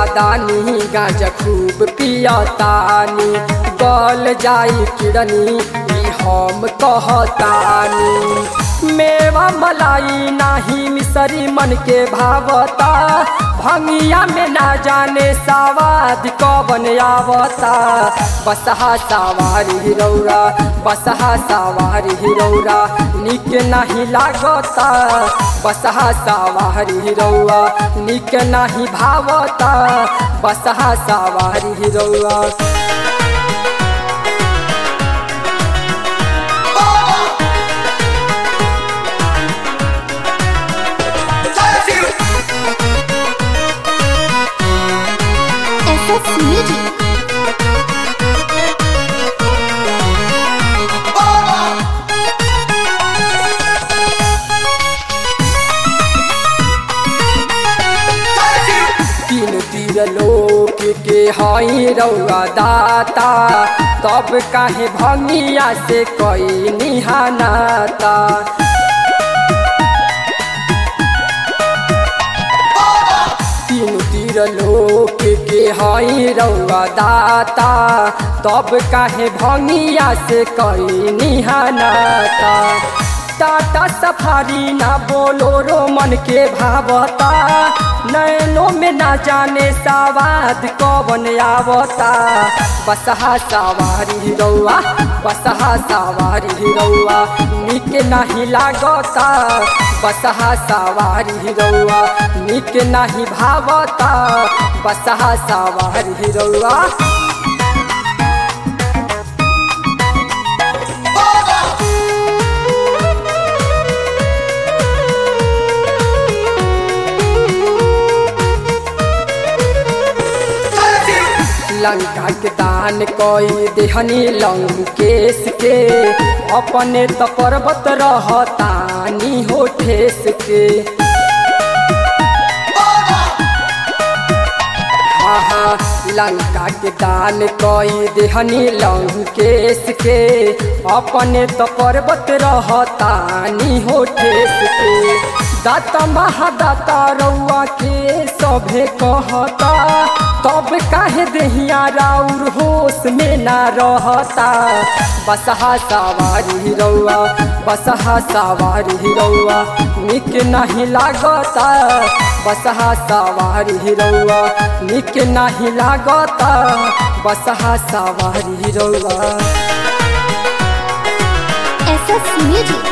दानी गांजा खूब पियतानी गल जाई किड़नी ई हम कहतानी मेवा मलाई नाही मिसरी मन के भावता भंगिया में ना जाने सवाद कवन आवता बसहा सवारी रौरा बसहा सवारी रौरा निक नहीं लागता बसहा सवारी रौआ निक नहीं भावता बसहा सवारी रौआ SS Music. तीन तीर लोक के हई रौआ दाता तब काहे भंगिया से कई निहानाता तीन तीर लोक के हई रौआ दाता तब काहे भंगिया से कई निहानाता टाटा सफारी ना बोलो रो मन के भावता नैनो में ना जाने सवाद कवन आवता बसहा सवारी रौआ बसहा सवारी रौआ निक नहीं लागता बसहा सवारी रौआ निक नहीं भावता बसहा सवारी रौआ लंका के दान कोई देहनी लंकेश के अपने तो पर्वत रहतानी हो ठेस के आहा, लंका के दान कोई देहनी लंकेश के अपने तो पर्वत रहतानी हो ठेस के दाता महादाता रउआ के सभे कहता तब काहे देहिया राउर होश में ना रहता बसहा सवारी रउआ बसहा सवारी रउआ निक नहीं लागता बसहा सवारी रउआ निक नहीं लागता बसहा सवारी रउआ SS Music.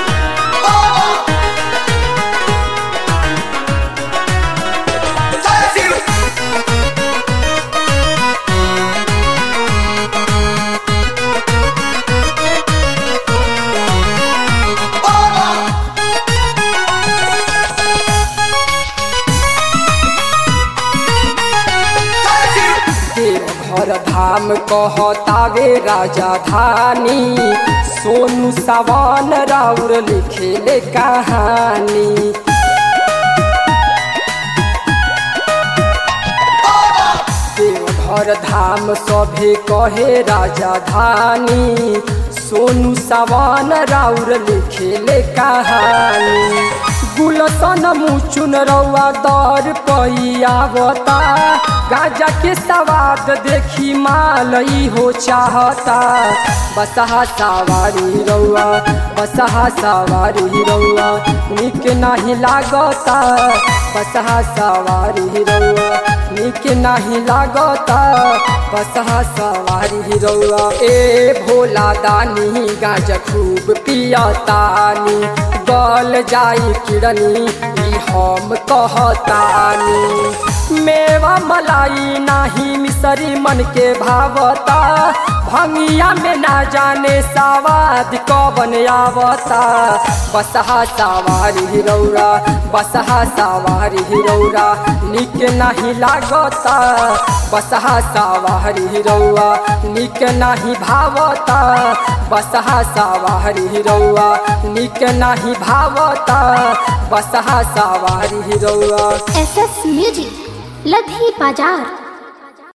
देवघर धाम कहतावे राजा धानी सोनू सवान राउर लिखेले कहानी देवघर धाम सभे कहे राजा धानी सोनू सवान राउर लिखेले कहानी गुलसन मुचुन रउआ दर पैयावता गाजा के सवाद देखी माल हो चाहता बसहा सवारी रउआ बसहा सवारी रउआ निक नहीं लागता बसहा सवारी रउआ निक नहीं लागता बसहा सवारी रउआ ए भोला दानी गाजा खूब पियतानी गल जाई किड़नी ई हम कहतानी मेवा मलाई नाही मिसरी मन के भावता भंगिया में ना जाने सवाद कवन आवता बसहा सवारी रौरा बसहा सवारी रौरा निक नहीं लागता बसहा सवारी रौआ निक नहीं भावता बसहा सवारी रौआ निक नहीं भावता बसहा सवारी रौआ SS Music. लधी बाजार